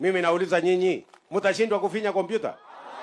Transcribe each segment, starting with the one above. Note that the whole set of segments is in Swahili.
Mimi nauliza nyinyi, mtashindwa kufinya kompyuta?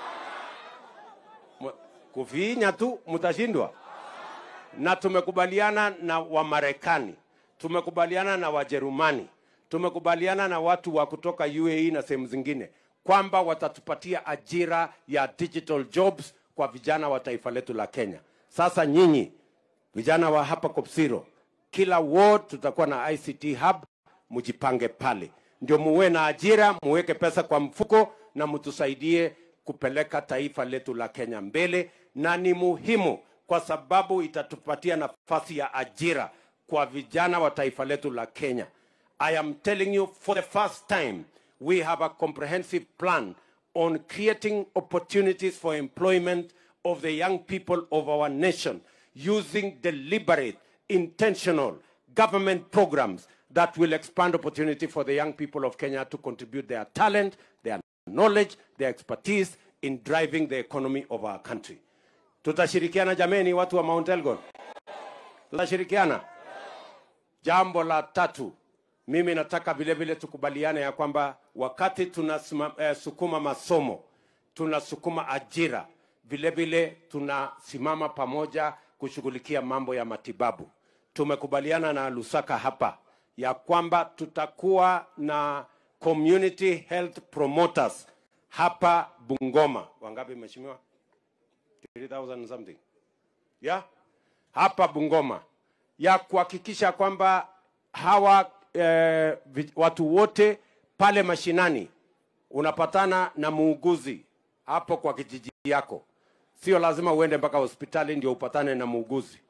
M- Kufinya tu mtashindwa? Na tumekubaliana na Wamarekani, tumekubaliana na Wajerumani, tumekubaliana na watu wa kutoka UAE na sehemu zingine kwamba watatupatia ajira ya digital jobs kwa vijana wa taifa letu la Kenya. Sasa nyinyi vijana wa hapa Kopsiro, kila ward tutakuwa na ICT hub, mjipange pale, ndio muwe na ajira, muweke pesa kwa mfuko na mtusaidie kupeleka taifa letu la Kenya mbele, na ni muhimu kwa sababu itatupatia nafasi ya ajira kwa vijana wa taifa letu la Kenya. I am telling you for the first time we have a comprehensive plan on creating opportunities for employment of the young people of our nation using deliberate, intentional government programs that will expand opportunity for the young people of Kenya to contribute their talent, their knowledge, their expertise in driving the economy of our country. Tutashirikiana jameni, watu wa Mount Elgon, tutashirikiana. Jambo la tatu, mimi nataka vile vile tukubaliane ya kwamba wakati tunasukuma eh, sukuma masomo, tunasukuma ajira, vile vile tunasimama pamoja kushughulikia mambo ya matibabu. Tumekubaliana na Lusaka hapa ya kwamba tutakuwa na community health promoters hapa Bungoma. Wangapi mheshimiwa? 3000 something. Yeah? Hapa Bungoma ya kuhakikisha kwamba hawa eh, vi- watu wote pale mashinani unapatana na muuguzi hapo kwa kijiji yako. Sio lazima uende mpaka hospitali ndio upatane na muuguzi.